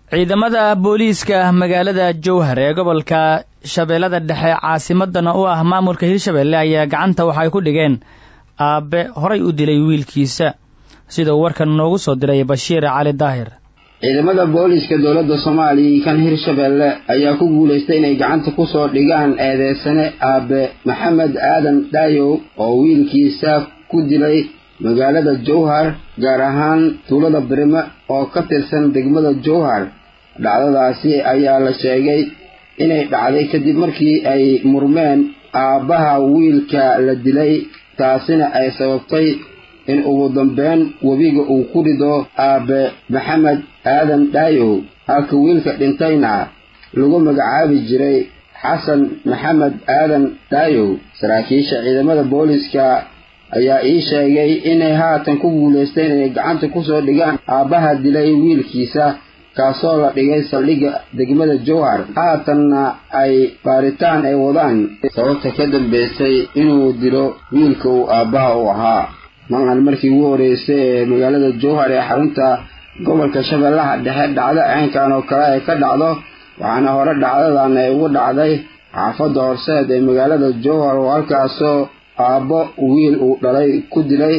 ciidamada booliiska magaalada jowhar ee gobolka shabeellada dhexe caasimadana u ah maamulka hirshabelle ayaa gacanta waxay ku dhigeen aabe horay u dilay wiilkiisa sida uu warkan noogu soo diray bashiir cali daahir ciidamada booliiska dowladda soomaaliya iyo kan hirshabelle ayaa ku guulaystay inay gacanta kusoo dhigaan eedeysane aabe maxamed aadan dhaayow oo wiilkiisa ku dilay magaalada jowhar gaar ahaan tuulada birime oo ka tirsan degmada jowhar dhacdadaasi ayaa la sheegay inay dhacday kadib markii ay murmeen aabbaha wiilka la dilay taasina ay sababtay in ugu dambeyn webiga uu ku rido aabe maxamed aadan dhaayow halka wiilka dhintayna lagu magacaabi jiray xasan maxamed aadan dhaayow saraakiisha ciidamada booliiska ayaa ii sheegay inay haatan ku guulaysteen inay gacanta kusoo dhigaan aabbaha dilay wiilkiisa kaasoo la dhigay saldhigga degmada jowhar haatanna ay baaritaan ay wadaan sababta ka dambaysay inuu dilo wiilka uu aabbaha u ahaa maqan markii ugu horreysay ee magaalada jowhar ee xarunta gobolka shabeellaha dhexe dhacdo ceenkan oo kale ay ka dhacdo waxaana hore dhacdadan ay ugu dhacday xaafadda horseed ee magaalada jowhar oo halkaasoo aabbo wiil uu dhalay ku dilay